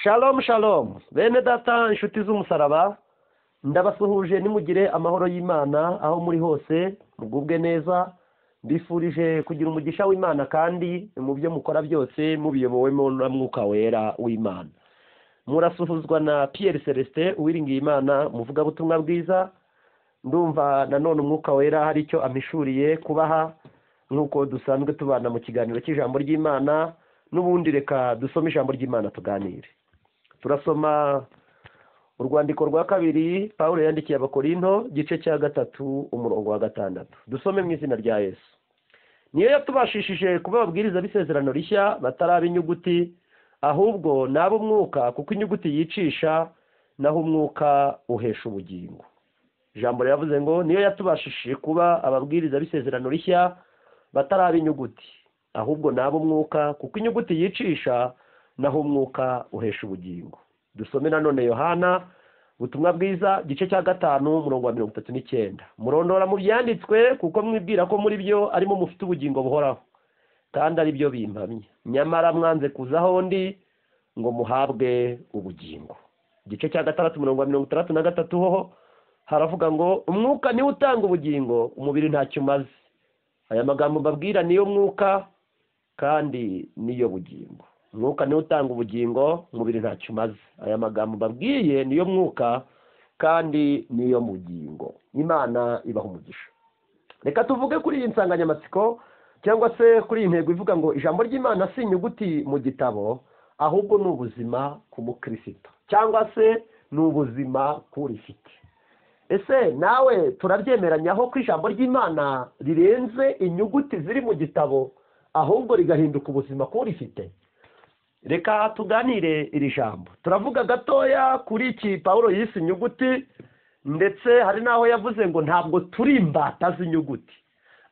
Shalom shalom bene data inshuti z'umusaraba ndabasuhuje nimugire amahoro y'imana aho muri hose mugubwe neza mbifurije kugira umugisha w'imana kandi mu byo mukora byose mubiyobowemo na mwuka wera w'imana murasuhuzwa na Pierre celestin uwiringiye imana muvugabutumwa bwiza ndumva nanone umwuka wera hari icyo amishuriye kubaha nk'uko dusanzwe tubana mu kiganiro cy'ijambo ry'imana n'ubundi reka dusome ijambo ry'imana tuganire turasoma urwandiko rwa kabiri paul yandikiye abakorinto gice cya gatatu umurongo wa gatandatu dusome mu izina rya yesu niyo yatubashishije kuba ababwiriza b'isezerano rishya bataraba inyuguti ahubwo ni ab'umwuka kuko inyuguti yicisha naho umwuka uhesha ubugingo ijambo riravuze ngo niyo yatubashishije kuba ababwiriza b'isezerano rishya bataraba inyuguti ahubwo ni ab'umwuka kuko inyuguti yicisha naho umwuka uhesha ubugingo dusome nanone yohana ubutumwa bwiza igice cya gatanu umurongo wa mirongo itatu n'icyenda murondora mu byanditswe kuko mwibwira ko muri byo arimo mufite ubugingo buhoraho kandi ari byo bimpamye nyamara mwanze kuzaho ndi ngo muhabwe ubugingo igice cya gatandatu umurongo wa mirongo itandatu na gatatu ho haravuga ngo umwuka niwe utanga ubugingo umubiri ntacyo umaze aya magambo mbabwira niyo mwuka kandi niyo bugingo umwuka niwe utanga ubugingo umubiri ntacyo umaze aya magambo mbabwiye niyo mwuka kandi niyo bugingo imana ibaha umugisha reka tuvuge kuri iyi nsanganyamatsiko cyangwa se kuri iyi ntego ivuga ngo ijambo ry'imana si inyuguti mu gitabo ahubwo ni ubuzima ku mukirisito cyangwa se ni ubuzima k'urifite ese nawe turabyemeranyaho ko ijambo ry'imana rirenze inyuguti ziri mu gitabo ahubwo rigahinduka ubuzima k'urifite reka tuganire iri jambo turavuga gatoya kuri iki paul yise inyuguti ndetse hari n'aho yavuze ngo ntabwo turi imbata z'inyuguti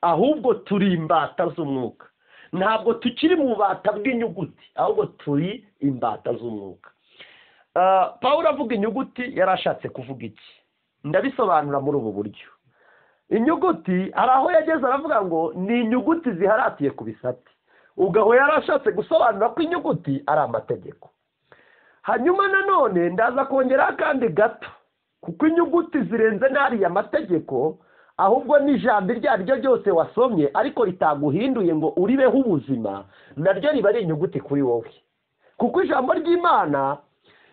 ahubwo turi imbata z'umwuka ntabwo tukiri mu bubata bw'inyuguti ahubwo turi imbata z'umwuka paul avuga inyuguti yari ashatse kuvuga iki ndabisobanura muri ubu buryo inyuguti hari aho yageze aravuga ngo ni inyuguti ziharatiye ku bisate ubwo yari ashatse gusobanura ko inyuguti ari amategeko hanyuma nanone ndaza kongeraho akandi gato kuko inyuguti zirenze n'ariya mategeko ahubwo n'ijambo iryo ari ryo ryose wasomye ariko ritaguhinduye ngo uribeho ubuzima naryo riba ari inyuguti kuri wowe kuko ijambo ry'imana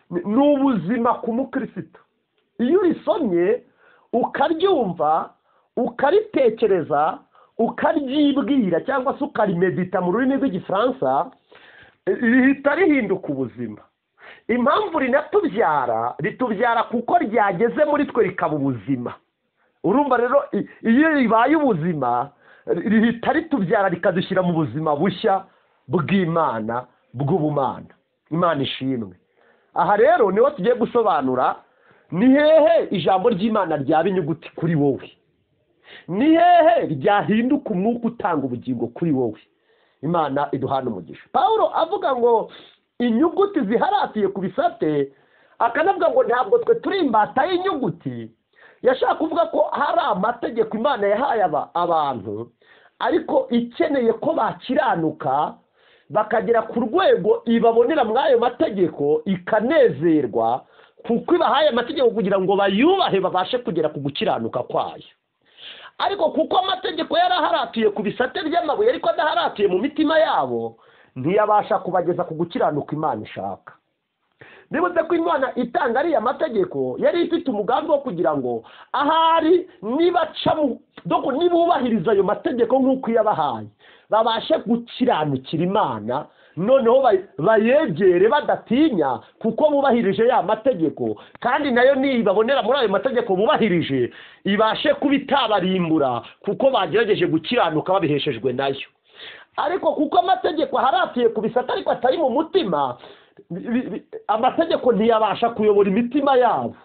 ni ubuzima ku mukirisito iyo urisomye ukaryumva ukaritekereza ukaryibwira cyangwa se ukarimedita mu rurimi rw'igifaransa rihita rihinduka ubuzima impamvu rinatubyara ritubyara kuko ryageze muri twe rikaba ubuzima urumva rero iyo ribaye ubuzima rihita ritubyara rikadushyira mu buzima bushya bw'imana bw'ubumana imana ishimwe aha rero niho tugiye gusobanura ni hehe ijambo ry'imana ryaba inyuguti kuri wowe ni hehe ryahinduka umwuka utanga ubugingo kuri wowe imana iduhana umugisha paul avuga ngo inyuguti ziharatiye ku bisate akanavuga ngo ntabwo twe turi imbata y'inyuguti yashaka kuvuga ko hari amategeko imana yahaye abantu ariko ikeneye ko bakiranuka bakagera ku rwego ibabonera muri ayo mategeko ikanezerwa kuko ibahaye amategeko kugira ngo bayubahe babashe kugera ku gukiranuka kwayo ariko kuko amategeko yari aharatuye ku bisate by'amabuye ariko adaharatuye mu mitima yabo ntiyabasha kubageza ku gukiranuka imana ishaka nibutse ko imana itanga ariya mategeko yari ifite umugambi wo kugira ngo ahari nibubahiriza ayo mategeko nk'uko iyabahaye babashe gukiranukira imana noneho bayegere badatinya kuko bubahirije ya mategeko kandi nayo nibabonera muri ayo mategeko bubahirije ibashe kuba itabarimbura kuko bagerageje gukiranuka babiheshejwe nayo ariko kuko amategeko aharatiye ku bisata ariko atari mu mutima amategeko ntiyabasha kuyobora imitima yabo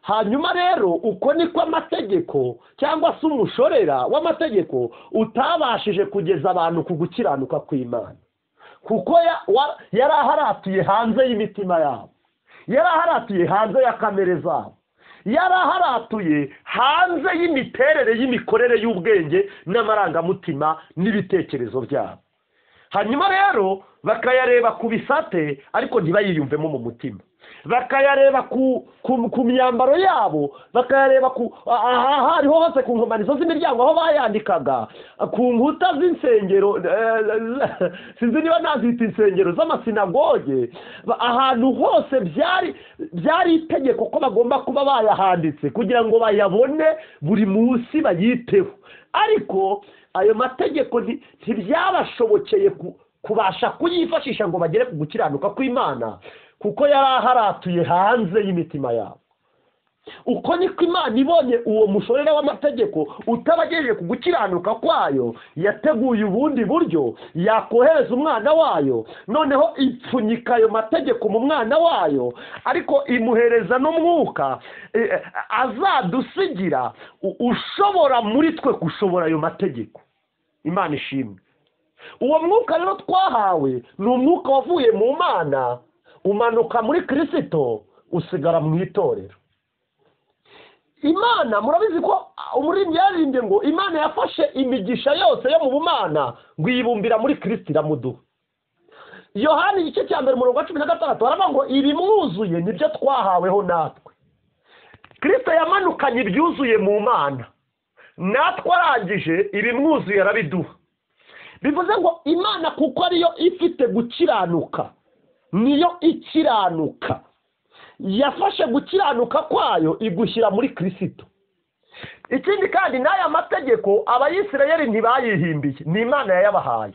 hanyuma rero uko niko amategeko cyangwa se umushorera w'amategeko utabashije kugeza abantu ku gukiranuka kw'imana kuko yari aharatiye hanze y'imitima yabo yari aharatiye hanze ya kamere zabo yari aharatuye hanze y'imiterere y'imikorere y'ubwenge n'amarangamutima n'ibitekerezo byabo hanyuma rero bakayareba ku bisate ariko ntibayiyumvemo mu mutima bakayareba ku ku ku myambaro yabo bakayareba ku aha hariho hose ku nkomanizo z'imiryango aho bayandikaga ku nkuta z'insengero eh, sinzi niba nazita insengero z'amasinagoge ba- ahantu hose byari byari itegeko ko bagomba kuba bayahanditse kugira ngo bayabone buri munsi bayiteho ariko ayo mategeko nti- ntibyabashobokeye ku- kubasha kuyifashisha ngo bagere ku gukiranuka kw'imana kuko yari aharatuye hanze y'imitima yabo uko niko imana ibonye uwo mushorera w'amategeko utabagejeje ku gukiranuka kwayo yateguye ubundi buryo yakohereza umwana wayo noneho ipfunyika ayo mategeko mu mwana wayo ariko imuhereza n'umwuka eh, azadusigira u- ushobora muri twe gushobora ayo mategeko imana ishimwe uwo mwuka rero twahawe ni umwuka wavuye mu mana umanuka muri kirisito usigara mu itorero imana murabizi ko umuririmbyi yaririmbye ngo imana yafashe imigisha yose yo mu bumana ngo iyibumbira muri kirisito iramuduha yohani igice cya mbere umurongo wa cumi na gatandatu baravuga ngo ibimwuzuye nibyo twahaweho natwe kirisito yamanukanye ibyuzuye mu mana natwe arangije ibimwuzuye arabiduha bivuze ngo imana kuko ariyo ifite gukiranuka niyo ikiranuka yafashe gukiranuka kwayo igushyira muri kirisito ikindi kandi n'aya mategeko abayisirayeli ntibayihimbiye ni imana yayabahaye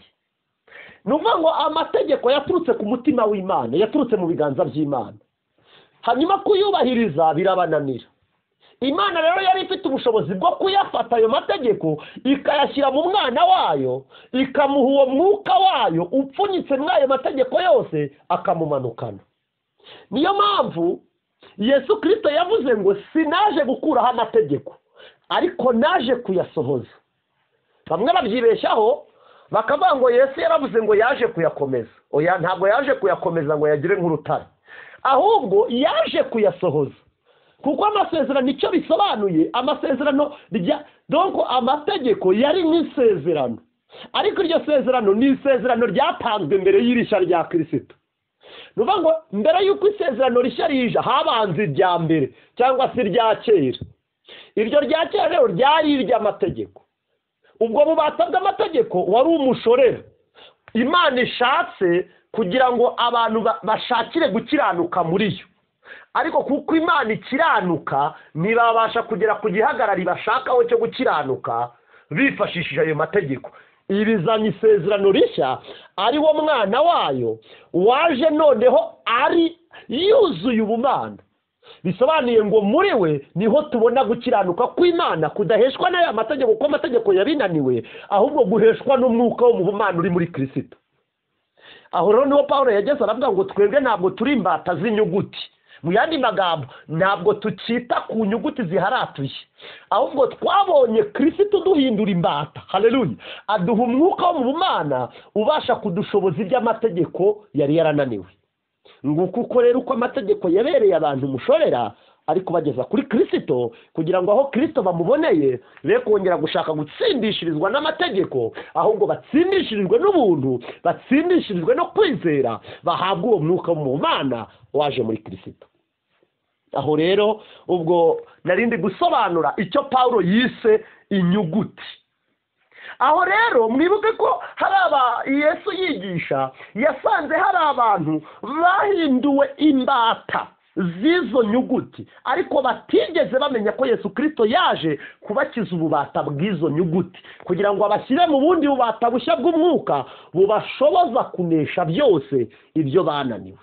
ni ukuvuga ngo amategeko yaturutse ku mutima w'imana yaturutse mu biganza by'imana hanyuma kuyubahiriza birabananira imana rero yari ifite ubushobozi bwo kuyafata ayo mategeko ikayashyira mu mwana wayo ikamuha uwo mwuka wayo upfunyitse muri ayo mategeko yose akamumanukana niyo mpamvu yesu kirisito yavuze ngo sinaje gukuraho amategeko ariko naje kuyasohoza bamwe babyibeshyaho bakavuga ngo yesu yaravuze ngo yaje kuyakomeza oya ntabwo yaje kuyakomeza ngo yagire nk'urutare ahubwo yaje kuyasohoza kuko amasezerano icyo bisobanuye amasezerano rya donko amategeko yari nk'isezerano ariko iryo sezerano ni isezerano ryatanzwe mbere y'irisha rya kirisito ni ukuvuga ngo mbere y'uko isezerano rishya rije habanza irya mbere cyangwa se irya kera iryo rya kera rero ryari iry'amategeko ubwo bubata bw'amategeko wari umushorera imana ishatse kugira ngo abantu ba- bashakire gukiranuka muri yo ariko kuko imana ikiranuka ntibabasha kugera ku gihagarari bashakaho cyo gukiranuka bifashishije ayo mategeko ibizanye isezerano rishya ari wo mwana wayo waje noneho ari yuzuye ubumana bisobanuye ngo muri we niho tubona gukiranuka kw'imana kudaheshwa n'aya mategeko kuko amategeko yabinaniwe ahubwo guheshwa n'umwuka wo mu bumana uri muri kirisito aho rero niho paul yageze aravuga ngo twebwe ntabwo turi imbata z'inyuguti mu yandi magambo ntabwo tukita ku nyuguti ziharatuye ahubwo twabonye kirisito duhindura imbata haleluya aduha umwuka wo mu bumana ubasha kudushoboza iby'amategeko yari yarananiwe nguko uko rero uko amategeko yabereye abantu umushorera ari kubageza kuri kirisito kugira ngo aho kirisito bamuboneye be kongera gushaka gutsindishirizwa n'amategeko ahubwo batsindishirizwe n'ubuntu batsindishirizwe no kwizera bahabwa uwo mwuka mu mana waje muri kirisito aho rero ubwo narindi gusobanura icyo paul yise inyuguti aho rero mwibuke ko hari aba yesu yigisha yasanze hari abantu bahinduwe imbata z'izo nyuguti ariko batigeze bamenya ko yesu kirisito yaje kubakiza ububata bw'izo nyuguti kugira ngo abashyire mu bundi bubata bushya bw'umwuka bubashoboza kunesha byose ibyo bananiwe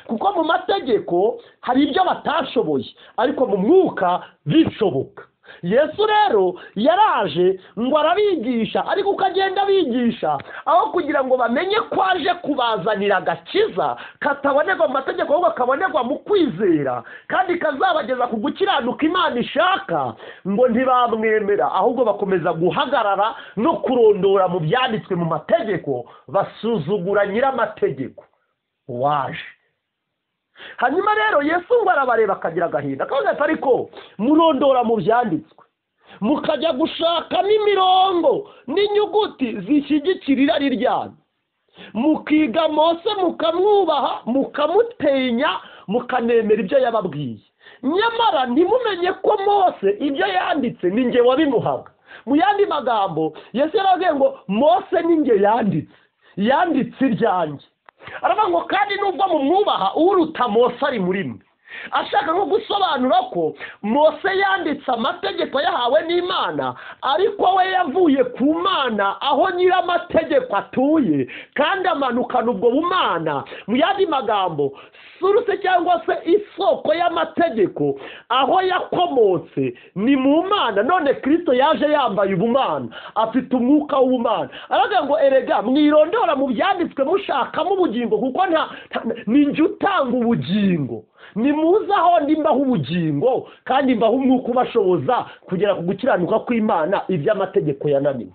kuko mu mategeko hari ibyo batashoboye ariko mu mwuka bishoboka yesu rero yaraje ngo arabigisha ariko uko agenda abigisha aho kugira ngo bamenye ko aje kubazanira agakiza katabonerwa mu mategeko ahubwo kabonerwa mu kwizera kandi kazabageza ku gukiranuka imana ishaka ngo ntibamwemera ahubwo bakomeza guhagarara no kurondora mu byanditswe mu mategeko basuzugura nyir'amategeko waje hanyuma rero yesu ngo arabareba akagira agahinda akabaza ati ariko murondora mu byanditswe mukajya gushaka n'imirongo n'inyuguti zishyigikira irari ryanyu mukiga mose mukamwubaha mukamutenya mukanemera ibyo yababwiye nyamara ntimumenye ko mose ibyo yanditse ni nge wabimuhaga mu yandi magambo yesu yaravuze ngo mose ni nge yanditse yanditse iryanjye aravuga ngo kandi nubwo mumwubaha uruta mose ari muri mwe ashaka nko gusobanura ko mose yanditse amategeko yahawe n'imana ariko we yavuye ku mana aho nyir'amategeko atuye kandi amanukana ubwo bumana mu yandi magambo suruse cyangwa se isoko y'amategeko aho yakomotse ni mu mana none kirisito yaje yambaye ubumana afite umwuka w'ubumana aravuga ngo erega mwirondora mu byanditswe mushakamo ubugingo kuko nta nta- ni njye utanga ubugingo nimuze aho ndi mbaho ubugingo kandi mbaho umwuka ubashoboza kugera ku gukiranuka kw'imana iby'amategeko yananiwe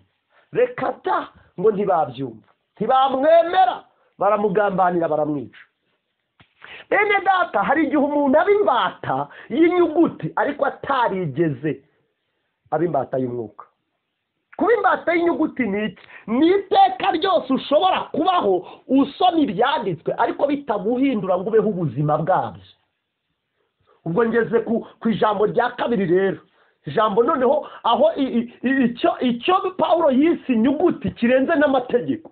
reka ta ngo ntibabyumva ntibamwemera baramugambanira baramwica bene data hari igihe umuntu aba imbata y'inyuguti ariko atarigeze aba imbata y'umwuka kuba imbata y'inyuguti ni iki ni iteka ryose ushobora kubaho usoma ibyanditswe ariko bitaguhindura ngo ubeho ubuzima bwabyo ubwo ngeze ku ku ijambo rya kabiri rero ijambo noneho aho i- i- i- icyo icyo pawulo yise inyuguti kirenze n'amategeko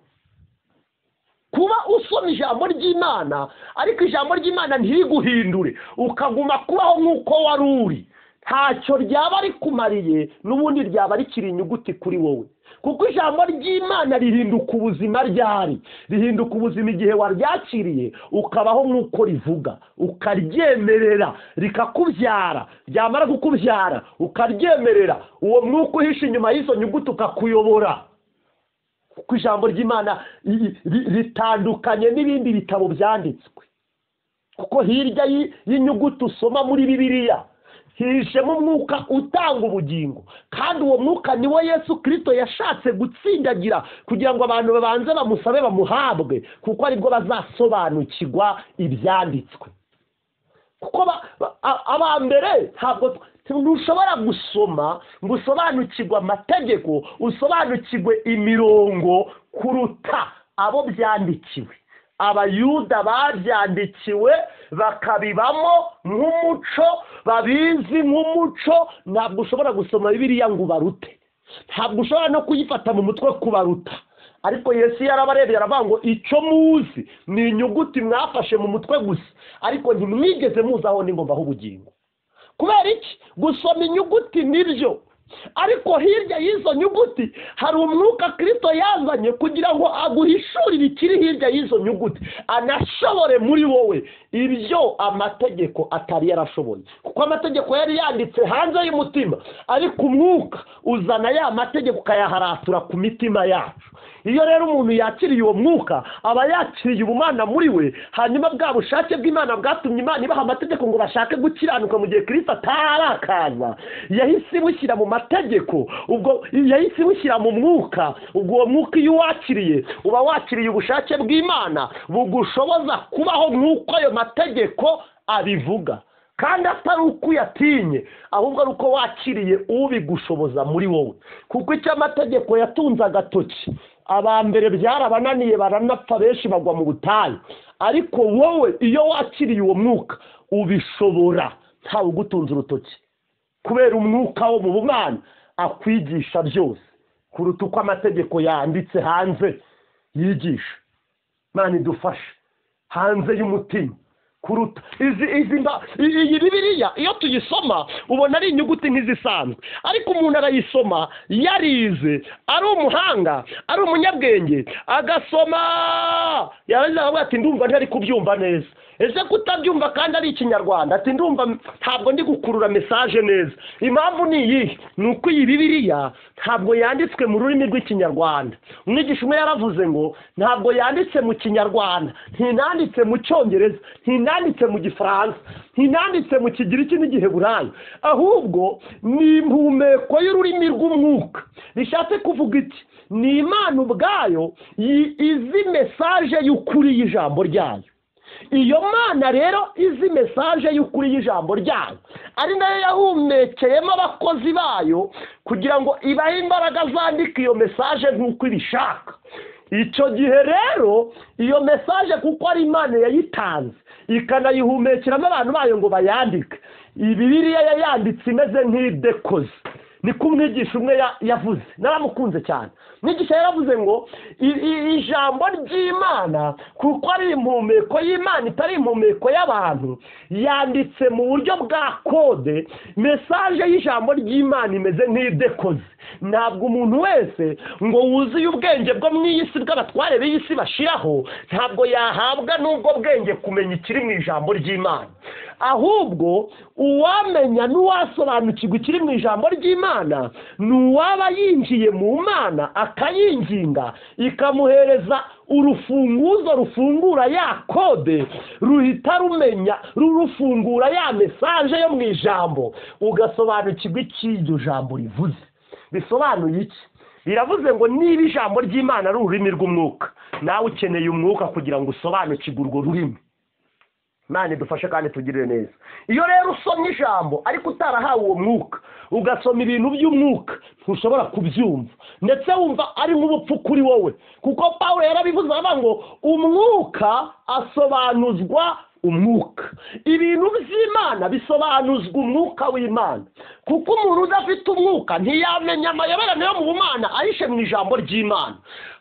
kuba usoma ijambo ry'imana ariko ijambo ry'imana ntiguhindure ukaguma kubaho nk'uko wari uri ntacyo ryaba rikumariye n'ubundi ryaba rikiri inyuguti kuri wowe kuko ijambo ry'imana rihinduka ubuzima ryari rihinduka ubuzima igihe waryakiriye ukabaho nk'uko rivuga ukaryemerera rikakubyara ryamara kukubyara ukaryemerera uwo mwuka uhishe inyuma y'izo nyuguti ukakuyobora kuko ijambo ry'imana ri- ri- ritandukanye n'ibindi bitabo byanditswe kuko hirya y'i- y'inyuguti usoma muri bibiliya hijemo umwuka utanga ubugingo kandi uwo mwuka ni wo yesu kirisito yashatse gutsindagira kugira ngo abantu babanze bamusabe bamuhabwe kuko aribwo bazasobanukirwa ibyanditswe kuko ba- ba- a- abambere ntabwo tw- ntushobora gusoma ngo usobanukirwe amategeko usobanukirwe imirongo kuruta abo byandikiwe abayuda babyandikiwe bakabibamo nk'umuco babizi nk'umuco ntabwo ushobora gusoma bibiliya ngo ubarute ntabwo ushobora no kuyifata mu mutwe kubaruta ariko yesu yarabarebye aravuga ngo icyo muzi ni inyuguti mwafashe mu mutwe gusa ariko ntimwigeze muzi aho ni ngomba ubugingo kubera iki gusoma inyuguti nibyo ariko hirya y'izo nyuguti hari umwuka kirisito yazanye kugira ngo aguhishurire ikiri hirya y'izo nyuguti anashobore muri wowe ibyo amategeko atari yarashoboye kuko amategeko yari yanditse hanze y'umutima ariko umwuka uzana ya mategeko ukayaharatura ku mitima yacu iyo rero umuntu yakiriye uwo mwuka aba yakiriye ubumana muri we hanyuma bwa bushake bw'imana bwatumye imana ibaha amategeko ngo bashake gukiranuka mu gihe kirisito atarakaza yahise imushyira mu mategeko ubwo yahise imushyira mu mwuka ubwo uwo mwuka iyo uwakiriye uba wakiriye ubushake bw'imana bugushoboza kubaho nk'uko ayo mategeko abivuga kandi atari uko uyatinye ahubwo ari uko wakiriye ubigushoboza muri wowe kuko icyo amategeko yatunze agatoki abambere byarabananiye baranapfa benshi bagwa mu butayu ariko wowe iyo wakiriye uwo mwuka ubishobora ntawe ugutunze urutoki kubera umwuka wo mu bumana akwigisha byose kuruta uko amategeko yanditse hanze yigisha imana idufashe hanze y'umutima kuruta izi izi mba i- iyi bibiliya iyo tuyisoma ubona ari inyuguti nk'izisanzwe ariko umuntu arayisoma yarize ari umuhanga ari umunyabwenge agasoma yarangiza akavuga ati ndumva ntari kubyumva neza ese kutabyumva kandi ari ikinyarwanda ati ndumva ntabwo ndi gukurura mesaje neza impamvu ni iyihe ni uko iyi bibiliya ntabwo yanditswe mu rurimi rw'ikinyarwanda umwigisha umwe yaravuze ngo ntabwo yanditse mu kinyarwanda ntinanditse mu cyongereza ntinanditse mu gifaransa ntinanditse mu kigiriki n'igiheburayi ahubwo ni impumeko y'ururimi rw'umwuka rishatse kuvuga iki ni imana ubwayo yi- izi mesaje y'ukuri y'ijambo ryayo iyo mana rero izi mesaje y'ukuri y'ijambo ryayo ari nayo yahumekeyemo abakozi bayo kugira ngo ibahe imbaraga zandika iyo mesaje nk'uko ibishaka icyo gihe rero iyo mesaje kuko ari imana yayitanze ikanayihumekiramo abantu bayo ngo bayandike ibibiriya yayanditse imeze nk'idekoze niko umwigisha umwe ya- yavuze naramukunze cyane umwigisha yaravuze ngo "I- i- ijambo ry'imana kuko ari impumeko y'imana itari impumeko y'abantu yanditse mu buryo bwa kode mesaje y'ijambo ry'imana imeze nk'idekoze ntabwo umuntu wese ngo wuzuye ubwenge bwo mu isi bw'abatware b'isi bashiraho ntabwo yahabwa n'ubwo bwenge kumenya ikiri mu ijambo ry'imana ahubwo uwamenya n'uwasobanukirwa ikiri mu ijambo ry'imana ni uwaba yinjiye mu mana akayinginga ikamuhereza urufunguzo rufungura ya kode ruhita rumenya rurufungura ya mesaje yo mu ijambo ugasobanukirwa icyo iryo jambo rivuze bisobanuye iki biravuze ngo niba ijambo ry'imana ari ururimi rw'umwuka nawe ukeneye umwuka kugira ngo usobanukirwe urwo rurimi imana idufashe kandi tugirire neza iyo rero usomye ijambo ariko utarahawe uwo mwuka ugasoma ibintu by'umwuka ntushobora kubyumva ndetse wumva ari nk'ubupfu kuri wowe kuko paul yarabivuze aravuga ngo umwuka asobanuzwa umwuka ibintu by'imana bisobanuzwa umwuka w'imana kuko umuntu udafite umwuka ntiyamenya amayoberane yo mu bumana ahishe mu ijambo ry'imana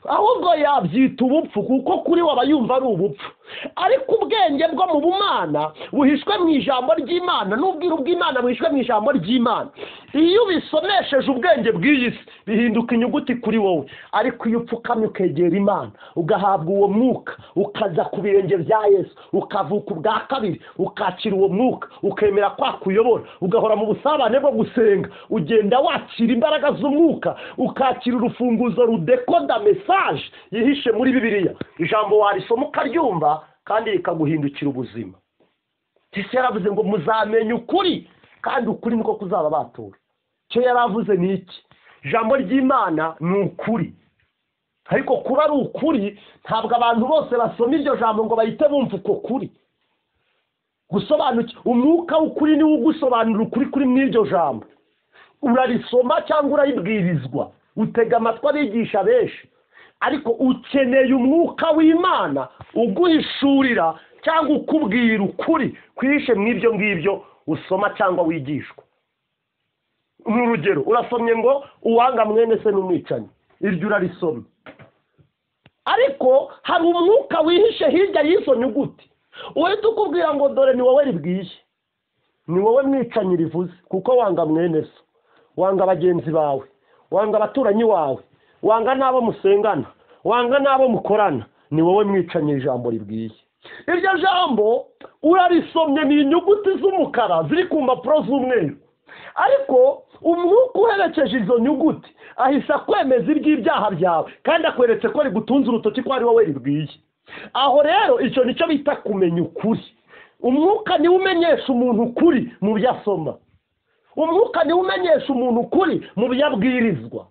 ahubwo yabyita ubupfu kuko kuri we aba yumva ari ubupfu ariko ubwenge bwo mu bumana buhishwe mu ijambo ry'imana n'ubwiru bw'imana buhishwe mu ijambo ry'imana iyo ubisomesheje ubwenge bw'iyi si bihinduka inyuguti kuri wowe ariko iyo upfukamye ukegera imana ugahabwa uwo mwuka ukaza ku birenge bya yesu ukavuka ubwa kabiri ukakira uwo mwuka ukemera kwa kuyobora ugahora mu busabane bwo gusenga ugenda wakira imbaraga z'umwuka ukakira urufunguzo rudekoda mesaje yihishe muri bibiliya ijambo warisoma ukaryumva kandi rikaguhindukira ubuzima yesu yaravuze ngo muzamenye ukuri kandi ukuri niko kuzaba batura icyo yaravuze ni iki ijambo ry'imana ni ukuri ariko kuba ari ukuri ntabwo abantu bose basoma iryo jambo ngo bahite bumva uko kuri gusobanukirwa umwuka w'ukuri niwo ugusobanura ukuri kuri mu iryo jambo urarisoma cyangwa uraribwirizwa utega amatwi abigisha benshi ariko ukeneye umwuka w'imana uguhishurira cyangwa ukubwira ukuri kwihishe mu ibyo ngibyo usoma cyangwa wigishwa ni urugero urasomye ngo uwanga mwene se n'umwicanyi iryo urarisomye ariko hari umwuka wihishe hirya y'izo nyuguti uhita ukubwira ngo dore ni wowe ribwiye ni wowe mwicanyi rivuze kuko wanga mwene so wanga bagenzi bawe wanga abaturanyi wawe wanga n'abo musengana wanga n'abo mukorana ni wowe mwicanyi ijambo ribwiye iryo jambo urarisomye ni inyuguti z'umukara ziri ku mpapuro z'umweru ariko umwuka uherekeje izo nyuguti ahise akwemeza iby'ibyaha byawe kandi akweretse ko rigutunze urutoki ko ari wowe ribwiye aho rero icyo nicyo bita kumenya ukuri umwuka niwe umenyesha umuntu ukuri mu byo asoma umwuka niwe umenyesha umuntu ukuri mu byo abwirizwa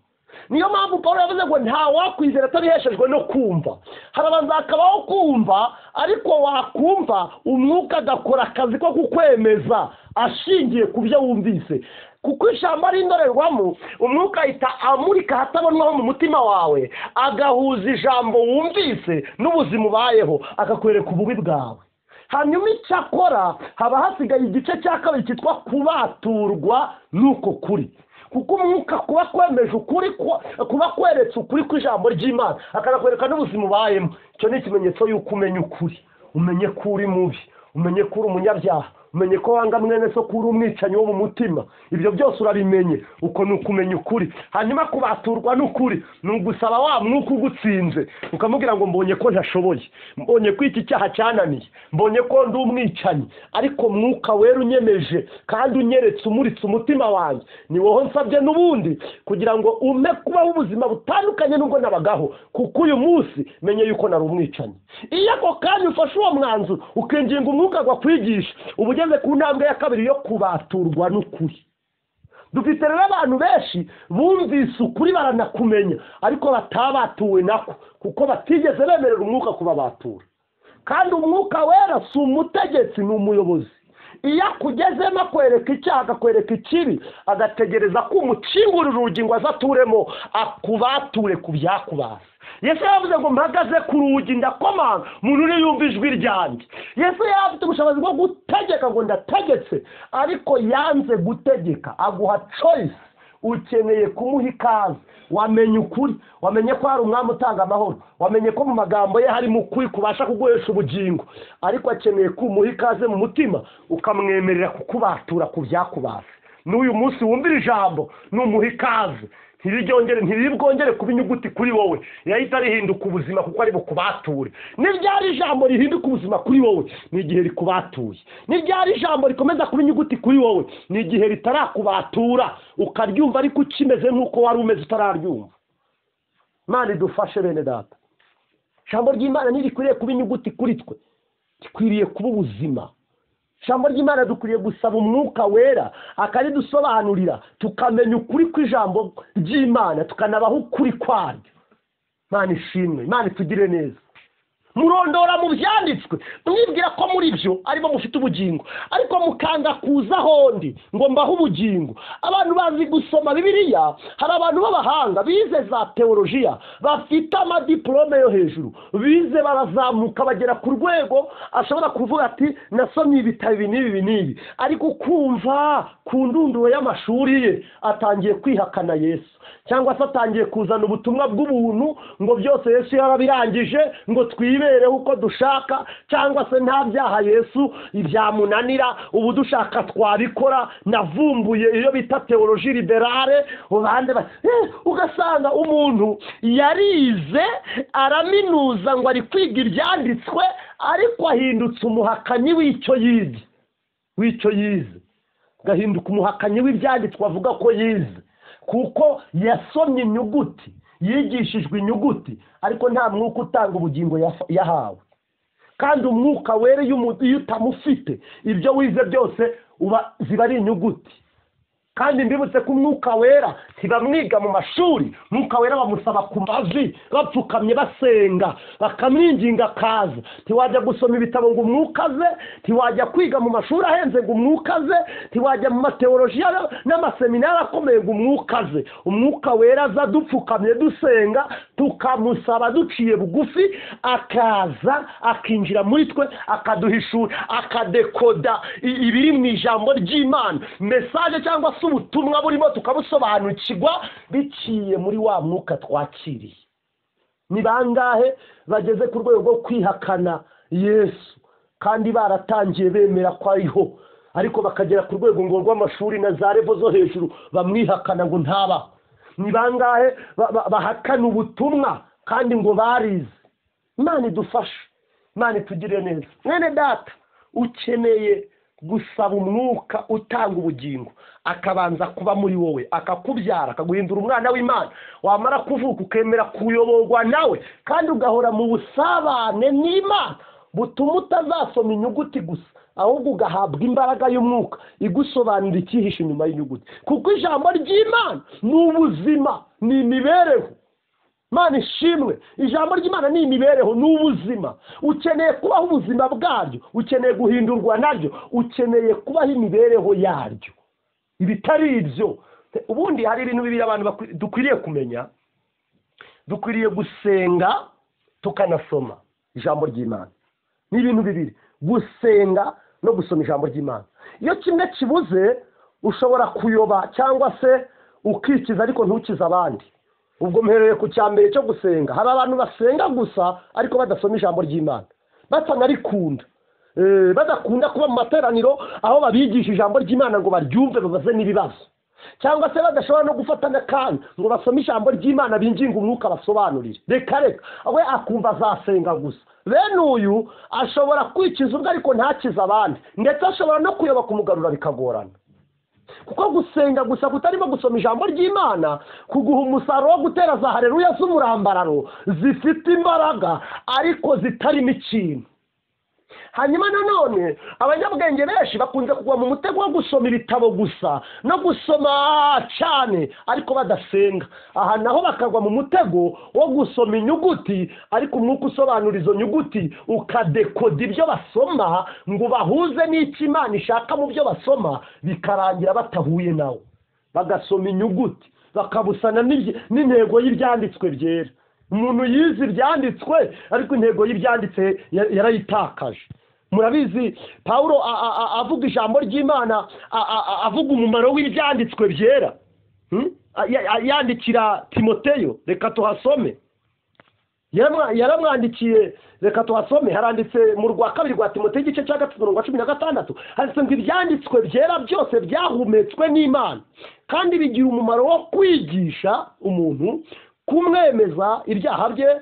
niyo mpamvu paul yavuze ngo nta wakwizera atabiheshejwe no kumva harabanza hakabaho kumva ariko wakumva umwuka agakora akazi ko kukwemeza ashingiye ku byo wumvise kuko ijambo ari indorerwamo umwuka ahita amurika ahatabonwa ho mu mutima wawe agahuza ijambo wumvise n'ubuzima ubayeho akakwereka ububi bwawe hanyuma icyakora haba hasigaye igice cya kabiri cyitwa kubaturwa n'uko kuri kuko umwuka kuba kwemeje ukuri ku- kuba kweretse ukuri kw'ijambo ry'imana akanakwereka n'ubuzima ubayemo icyo ni ikimenyetso y'uko umenya ukuri umenye ko uri mubi umenye ko uri umunyabyaha umenye ko wanga mwene so ko uri umwicanyi wo mu mutima ibyo byose urabimenye uko ni ukumenya ukuri hanyuma kubaturwa n'ukuri ni ugusaba wa mwuka ugutsinze ukamubwira ngo mbonye ko ntashoboye mbonye ko iki cyaha cyananiye mbonye ko ndi umwicanyi ariko mwuka wera unyemeje kandi unyeretse umuritse umutima wanjye ni wowe nsabye n'ubundi kugira ngo umpe kubaho ubuzima butandukanye n'ubwo nabagaho kuko uyu munsi menye yuko nari umwicanyi iyo ako kanya ufashe uwo mwanzuro ukinginga umwuka agwa kwigisha uba ugeze ku ntambwe ya kabiri yo kubaturwa n'ukuri dufite rero abantu benshi bumvise ukuri baranakumenya ariko batabatuwe nako kuko batigeze bemerera umwuka kubabatura kandi umwuka wera si umutegetsi ni umuyobozi iyo akugezemo akwereka icyaha akakwereka ikibi agategereza ko umucingurira urugi ngo aze aturemo akubature ku byakubase yesu yavuze ngo mpagaze ku rugi ndakomanga umuntu uri yumva ijwi ryanjye yesu yari afite ubushobozi bwo gutegeka ngo ndategetse ariko yanze gutegeka aguha choice ukeneye kumuha ikaze wamenye ukuri wamenye ko hari umwami utanga amahoro wamenye ko mu magambo ye harimo ukuri kubasha kuguhesha ubugingo ariko akeneye kumuha ikaze mu mutima ukamwemerera kukubatura ku byakubase n'uyu munsi wumvira ijambo numuha ikaze ntiriryongere ntiribwongere kuba inyuguti kuri wowe yahita rihinduka ubuzima kuko ari bukubature niryari ijambo rihinduka ubuzima kuri wowe ni igihe rikubatuye niryari ijambo rikomeza kuba inyuguti kuri wowe ni igihe ritarakubatura ukaryumva ariko ukimeze nk'uko wari umeze utararyumva mani dufashe bene data ijambo ry'imana ntirikwiriye kuba inyuguti kuri twe rikwiriye kuba ubuzima ijambo ry'imana dukwiriye gusaba umwuka wera akaridusobanurira tukamenya ukuri kw'ijambo ry'imana tukanabaho ukuri kwaryo imana ishimwe imana itugire neza murondora mu byanditswe mwibwira ko muri byo arimo mufite ubugingo ariko mukanga kuza ahondi ngo mbahe ubugingo abantu bazi gusoma bibiliya hari abantu b'abahanga bize za teolojiya bafite amadiporome yo hejuru bize barazamuka bagera ku rwego ashobora kuvuga ati nasomye ibitabo ibi n'ibi ibi n'ibi ariko kumva ku ndunduro y'amashuri ye atangiye kwihakana yesu cyangwa se atangiye kuzana ubutumwa bw'ubuntu ngo byose yesu yarabirangije ngo twibereho uko dushaka cyangwa se nta byaha yesu byamunanira ubu dushaka twabikora navumbuye iyo bita teoloji liberale abandi ba- Eh, ugasanga umuntu yarize araminuza ngo ari kwiga ibyanditswe ariko ahindutse umuhakanyi w'icyo yize w'icyo yize gahinduka umuhakanyi w'ibyanditswe avuga ko yize kuko yasomye inyuguti yigishijwe inyuguti ariko nta mwuka utanga ubugingo yafa- yahawe kandi umwuka wera iyo umu- iyo utamufite ibyo wize byose uba ziba ari inyuguti kandi mbibutse ko umwuka wera ntibamwiga mu mashuri umwuka wera bamusaba ku mavi bapfukamye basenga bakamwinginga akaza ntiwajya gusoma ibitabo ngo umwuka aze ntiwajya kwiga mu mashuri ahenze ngo umwuka aze ntiwajya mu mateolojiya n'amaseminari akomeye ngo umwuka aze umwuka wera aza dupfukamye dusenga tukamusaba duciye bugufi akaza akinjira muri twe akaduhishura akadekoda i- ibiri mu ijambo ry'imana mesaje cyangwa se ubutumwa burimo tukabusobanukirwa biciye muri wa mwuka twakiriye ni bangahe bageze ku rwego rwo kwihakana yesu kandi baratangiye bemera ko ariho ariko bakagera ku rwego ngo rw'amashuri na za revo zo hejuru bamwihakana ngo ntabaho ni bangahe ba- ba- bahakana ubutumwa kandi ngo barize imana idufashe imana itugirire neza mwene data ukeneye gusaba umwuka utanga ubugingo akabanza kuba muri wowe akakubyara akaguhindura umwana w'imana wamara kuvuka ukemera kuyoborwa nawe kandi ugahora mu busabane n'imana butuma utazasoma inyuguti gusa ahubwo ugahabwa imbaraga y'umwuka igusobanurira icyihishe inyuma y'inyuguti kuko ijambo ry'imana ni ubuzima ni imibereho Imana ishimwe ijambo ry'imana ni imibereho ni ubuzima ukeneye kubaho ubuzima bwaryo ukeneye guhindurwa naryo ukeneye kubaho imibereho yaryo ibitari ibyo ubundi hari ibintu bibiri abantu bakwi- dukwiriye kumenya dukwiriye gusenga tukanasoma ijambo ry'imana ni ibintu bibiri gusenga no gusoma ijambo ry'imana iyo kimwe kibuze ushobora kuyoba cyangwa se ukikiza ariko ntukize abandi ubwo mpereye ku cya mbere cyo gusenga hari abantu basenga gusa ariko badasoma ijambo ry'imana batanarikunda Eh, badakunda kuba mu materaniro aho babigisha ijambo ry'imana ngo baryumve babaze n'ibibazo cyangwa se badashobora no gufata n'akanya ngo basome ijambo ry'imana binginga umwuka basobanurire reka reka we akumva azasenga gusa bene uyu ashobora kwikiza ubwe ariko ntakize abandi ndetse ashobora no kuyoba kumugarura bikagorana kuko gusenga gusa kutarimo gusoma ijambo ry'imana kuguha umusaruro wo gutera za hareruya z'umurambararo zifite imbaraga ariko zitarimo ikintu hanyuma nanone abanyabwenge benshi bakunze kugwa mu mutego wo gusoma ibitabo gusa no gusoma cyane ariko badasenga aha naho bakagwa mu mutego wo gusoma inyuguti ariko umwuka usobanura izo nyuguti ukadekoda ibyo basoma ngo bahuze n'icyo imana ishaka mu byo basoma bikarangira batahuye nawe bagasoma inyuguti bakabusana n'ibye- n'intego y'ibyanditswe byera umuntu yize ibyanditswe ariko intego y'ibyanditse ya- yarayitakaje murabizi pawulo a- a- a- avuga ijambo ry'imana a- a- a- avuga umumaro w'ibyanditswe byera Hmm? A- ya- ya- yandikira timoteyo reka tuhasome Yaramwa- yaramwandikiye reka tuhasome haranditse mu rwa kabiri rwa timoteyo igice cya gatatu mirongo cumi na gatandatu handitse ngo ibyanditswe byera byose byahumetswe n'imana kandi bigira umumaro wo kwigisha umuntu kumwemeza ibyaha bye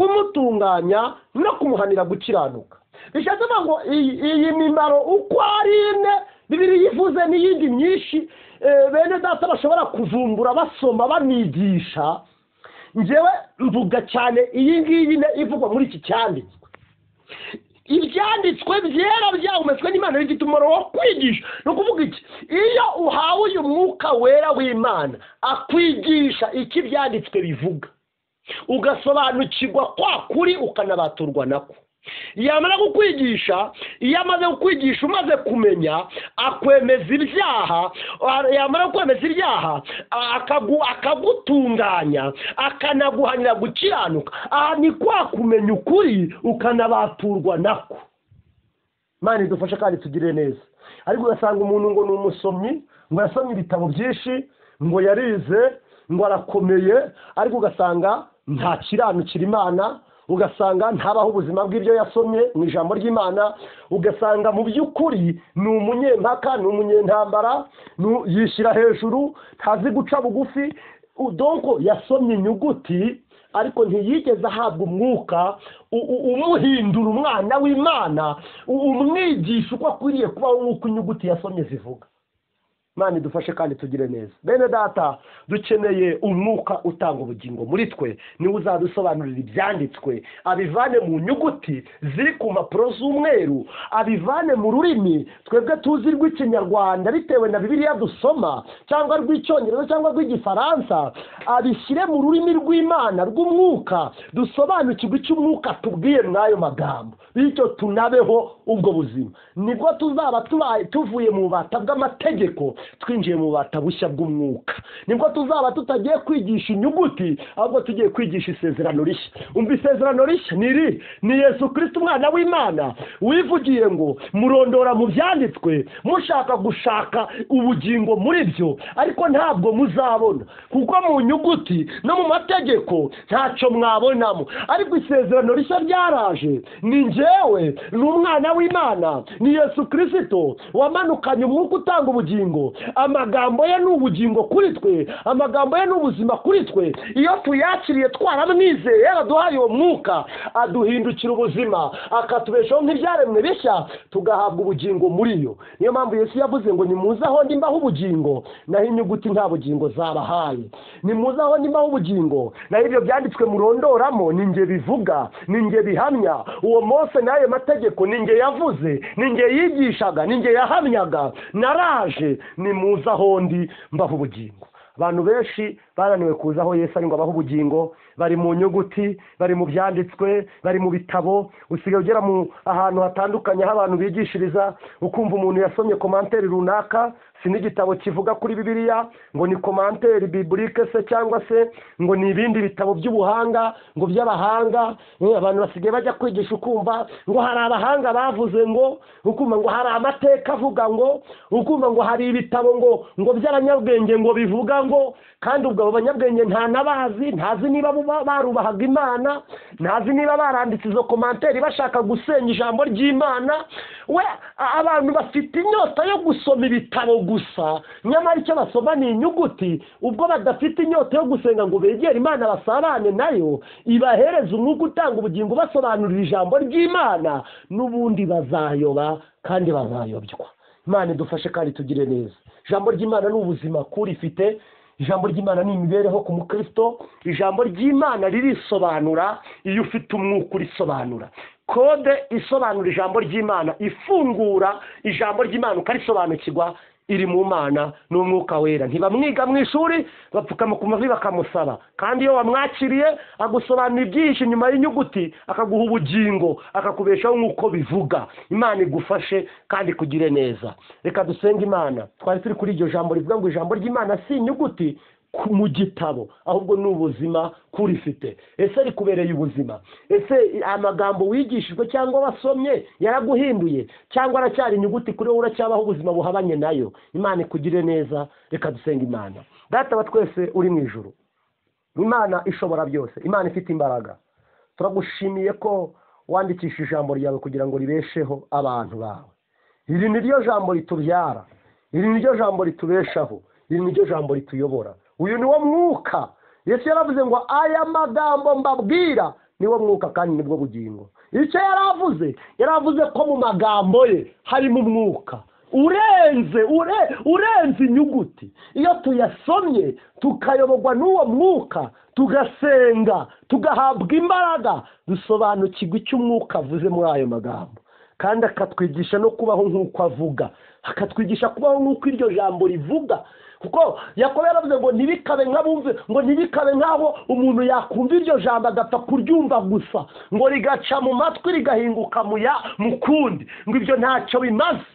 kumutunganya no kumuhanira gukiranuka bishatse kuvuga ngo iyi iyi mimaro uko ari ine bibiri yivuze n'iyindi myinshi eh, bene data bashobora kuvumbura basoma banigisha njyewe mvuga cyane iyi ngiyi ne ivugwa muri iki cyanditswe ibyanditswe byera byahumetswe n'imana bifite umumaro wo kwigisha ni ukuvuga iki iyo uhawe uyu mwuka wera w'imana akwigisha icyo ibyanditswe bivuga ugasobanukirwa kwa kuri ukanabaturwa nako yamara kukwigisha iyo amaze kukwigisha umaze kumenya akwemeza ibyaha yamara kwemeza ibyaha akagu- akagutunganya akanaguhanira gukiranuka aha ni kwa kumenya ukuri ukanabaturwa nako imana idufashe kandi tugire neza ariko ugasanga umuntu ngo ni umusomyi ngo yasomye ibitabo byinshi ngo yarize ngo arakomeye ariko ugasanga ntakiranukira imana ugasanga ntabaho ubuzima bw'ibyo yasomye mu ijambo ry'imana ugasanga mu by'ukuri ni umunyempaka ni umunyentambara ni- yishyira hejuru ntazi guca bugufi U- donko yasomye inyuguti ariko ntiyigeze ahabwa umwuka u- u- umuhindura umwana w'imana u- umwigisha uko akwiriye kubaho nk'uko inyuguti yasomye zivuga imana idufashe kandi tugire neza bene data dukeneye umwuka utanga ubugingo muri twe niwe uzadusobanurira ibyanditswe abivane mu nyuguti ziri ku mpapuro z'umweru abivane mu rurimi twebwe tuzi rw'ikinyarwanda bitewe na bibiliya dusoma cyangwa rw'icyongereza cyangwa rw'igifaransa abishyire mu rurimi rw'imana rw'umwuka dusobanukirwe icyo umwuka atubwiye muri ayo magambo bityo tunabeho ubwo buzima nibwo tuzaba tubaye tuvuye mu bubata bw'amategeko twinjiye mu bubata bushya bw'umwuka nibwo tuzaba tutagiye kwigisha inyuguti ahubwo tugiye kwigisha isezerano rishya umva isezerano rishya ni iri ni yesu kirisita umwana w'imana wivugiye ngo murondora mu byanditswe mushaka gushaka ubugingo muri byo ariko ntabwo muzabona kuko mu nyuguti no mu mategeko ntacyo mwabonamo ariko isezerano rishya ryaraje ni njyewe ni umwana w'imana ni yesu kirisito wamanukanye umwuka utanga ubugingo amagambo ye ni ubugingo kuri twe amagambo ye ni ubuzima kuri twe iyo tuyakiriye twaramwizeye yaraduhaye uwo mwuka aduhindukira ubuzima akatubeshaho nk'ibyaremwe bishya tugahabwa ubugingo muri yo niyo mpamvu yesu yavuze ngo nimuze aho ndimbaho ubugingo naho inyuguti nta bugingo zabahaye nimuze aho ndimbaho ubugingo naho ibyo byanditswe murondoramo ni njye bivuga ni njye bihamya uwo mose n'ayo mategeko ni njye yavuze ni njye yigishaga ni njye yahamyaga naraje nimuze aho ndi mbaho ubugingo abantu benshi bananiwe kuza aho yesu ari ngo abahe ubugingo bari mu nyuguti bari mu byanditswe bari mu bitabo usigaye ugera mu ahantu hatandukanye aho abantu bigishiriza ukumva umuntu yasomye komanteri runaka si n'igitabo kivuga kuri bibiliya ngo ni komanteri biburike se cyangwa se ngo ni ibindi bitabo by'ubuhanga ngo by'abahanga eh, abantu basigaye bajya kwigisha ukumva ngo hari abahanga bavuze ngo ukumva ngo hari amateka avuga ngo ukumva ngo hari ibitabo ngo ngo by'abanyabwenge ngo bivuga ngo kandi ubwo abo banyabwenge nta n'abazi ntazi niba buba- barubahaga imana ntazi niba baranditse izo komanteri bashaka gusenya ijambo ry'imana we a- abantu bafite inyota yo gusoma ibitabo gusa nyamara icyo basoma ni inyuguti ubwo badafite inyota yo gusenga ngo begere imana basabane nayo ibahereze umwuka utanga ubugingo basobanurira ijambo ry'imana n'ubundi bazayoba kandi bazayobywa imana idufashe kandi tugire neza ijambo ry'imana ni ubuzima kuri ifite ijambo ry'imana ni imibereho ku mukristo ijambo ry'imana ririsobanura iyo ufite umwuka urisobanura kode isobanura ijambo ry'imana ifungura ijambo ry'imana ukarisobanukirwa iri mu mana n'umwuka wera ntibamwiga mu ishuri bapfukama ku mavi bakamusaba kandi iyo wamwakiriye agusobanura ibyinshi nyuma y'inyuguti akaguha ubugingo akakubeshaho nk'uko bivuga imana igufashe kandi ikugire neza reka dusenge imana twari turi kuri iryo jambo rivuga ngo ijambo ry'imana si inyuguti ku- mu gitabo ahubwo ni ubuzima kurifite ese rikubereye ubuzima ese i- amagambo wigishijwe cyangwa wasomye yaraguhinduye cyangwa aracyari inyuguti kuri wowe uracyabaho ubuzima buhabanye nayo imana ikugire neza reka dusenga imana data wa twese uri mu ijuru imana ishobora byose imana ifite imbaraga turagushimiye ko wandikisha ijambo ryawe kugira ngo ribesheho abantu bawe iri ni ryo jambo ritubyara iri ni ryo jambo ritubeshaho iri ni ryo jambo rituyobora uyu ni wo mwuka yesu yaravuze ngo aya magambo mbabwira ni wo mwuka kandi ni bwo bugingo icyo yaravuze yaravuze ko mu magambo ye harimo umwuka urenze ure, urenze inyuguti iyo tuyasomye tukayoborwa n'uwo mwuka tugasenga tugahabwa imbaraga dusobanukirwa icyo umwuka avuze muri ayo magambo kandi akatwigisha no kubaho nk'uko avuga akatwigisha kubaho nk'uko iryo jambo rivuga kuko yakobo yaravuze ngo ntibikabe nk'abumve ngo ntibikabe nk'aho umuntu yakumva iryo jambo agapfa kuryumva gusa ngo rigaca mu matwi rigahinguka mu ya mu kundi ngo ibyo ntacyo bimaze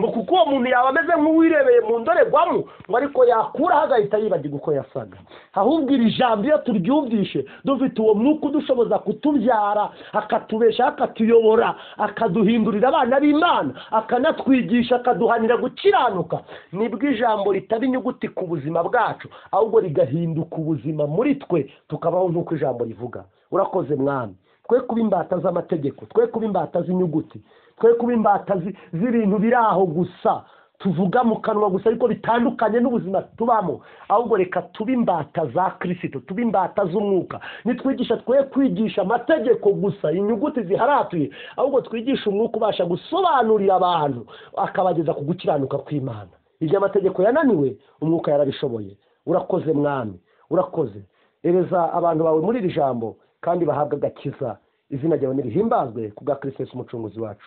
ngo kuko uwo muntu yaba ameze nk'uwirebeye mu ndorerwamo ngo ariko yakuraho agahita yibagirwa uko yasaga ahubwo iri jambo iyo turyumvishe dufite uwo mwuka udushoboza kutubyara akatubesha akatuyobora akaduhindurira abana b'imana akanatwigisha akaduhanira gukiranuka nibwo ijambo ritaba inyuguti ku buzima bwacu ahubwo rigahinduka ubuzima muri twe tukabaho nk'uko ijambo rivuga urakoze mwami twe kuba imbata z'amategeko twe kuba imbata z'inyuguti twe kuba imbata zi- z'ibintu biri aho gusa tuvuga mu kanwa gusa ariko bitandukanye n'ubuzima tubamo ahubwo reka tube imbata za kirisito tube imbata z'umwuka nitwigisha twe kwigisha amategeko gusa inyuguti ziharatuye ahubwo twigisha umwuka ubasha gusobanurira abantu akabageza ku gukiranuka kw'imana ibyo amategeko yananiwe umwuka yarabishoboye urakoze mwami urakoze ereza abantu bawe muri iri jambo kandi bahabwe agakiza izina ryawe nirihimbazwe ku bwa kirisitesi umucunguzi wacu